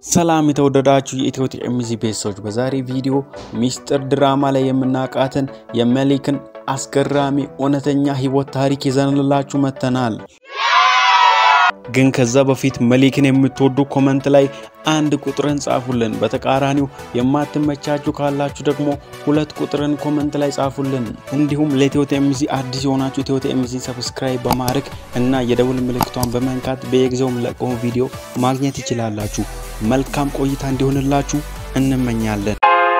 ሰላም የተወደዳችሁ የኢትዮ ቲኤምዚ ቤተሰቦች፣ በዛሬ ቪዲዮ ሚስጥር ድራማ ላይ የምናውቃትን የመሊክን አስገራሚ እውነተኛ ህይወት ታሪክ ይዘንላችሁ መጥተናል። ግን ከዛ በፊት መሊክን የምትወዱ ኮመንት ላይ አንድ ቁጥርን ጻፉልን። በተቃራኒው የማትመቻችሁ ካላችሁ ደግሞ ሁለት ቁጥርን ኮመንት ላይ ጻፉልን። እንዲሁም ለኢትዮ ቲኤምዚ አዲስ የሆናችሁ ኢትዮ ቲኤምዚ ሰብስክራይብ በማድረግ እና የደውል ምልክቷን በመንካት በየጊዜው የምለቀውን ቪዲዮ ማግኘት ይችላላችሁ። መልካም ቆይታ እንዲሆንላችሁ እንመኛለን።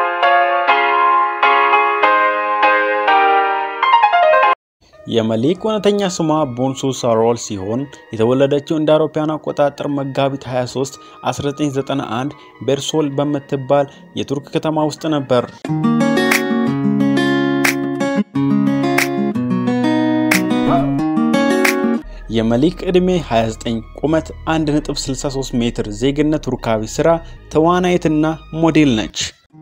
የመሊክ እውነተኛ ስሟ ቦንሱ ሳሮል ሲሆን የተወለደችው እንደ አውሮፓውያን አቆጣጠር መጋቢት 23 1991 ቤርሶል በምትባል የቱርክ ከተማ ውስጥ ነበር። የመሊክ ዕድሜ 29፣ ቁመት 1.63 ሜትር፣ ዜግነት ቱርካዊ፣ ስራ ተዋናይትና ሞዴል ነች።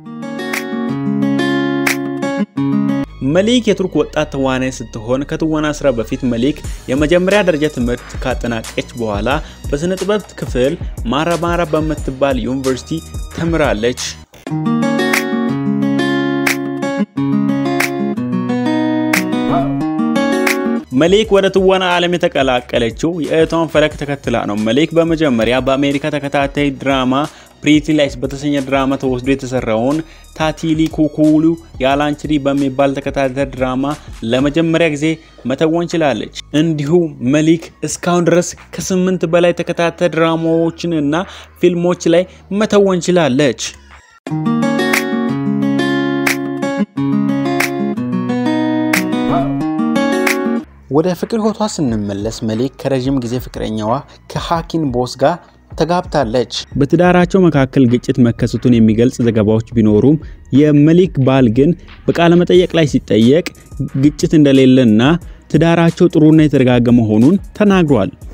መሊክ የቱርክ ወጣት ተዋናይ ስትሆን ከትወና ስራ በፊት መሊክ የመጀመሪያ ደረጃ ትምህርት ካጠናቀች በኋላ በስነ ጥበብ ክፍል ማራማራ በምትባል ዩኒቨርሲቲ ተምራለች። መሊክ ወደ ትወና ዓለም የተቀላቀለችው የእህቷን ፈለግ ተከትላ ነው። መሊክ በመጀመሪያ በአሜሪካ ተከታታይ ድራማ ፕሪቲ ላይትስ በተሰኘ ድራማ ተወስዶ የተሰራውን ታቲሊ ኩኩሉ ያላንችሪ በሚባል ተከታታይ ድራማ ለመጀመሪያ ጊዜ መተወን ችላለች። እንዲሁም መሊክ እስካሁን ድረስ ከስምንት በላይ ተከታታይ ድራማዎችን እና ፊልሞች ላይ መተወን ችላለች። ወደ ፍቅር ህይወቷ ስንመለስ መሊክ ከረዥም ጊዜ ፍቅረኛዋ ከሃኪን ቦስ ጋር ተጋብታለች። በትዳራቸው መካከል ግጭት መከሰቱን የሚገልጽ ዘገባዎች ቢኖሩም የመሊክ ባል ግን በቃለ መጠየቅ ላይ ሲጠየቅ ግጭት እንደሌለና ትዳራቸው ጥሩና የተረጋጋ መሆኑን ተናግሯል።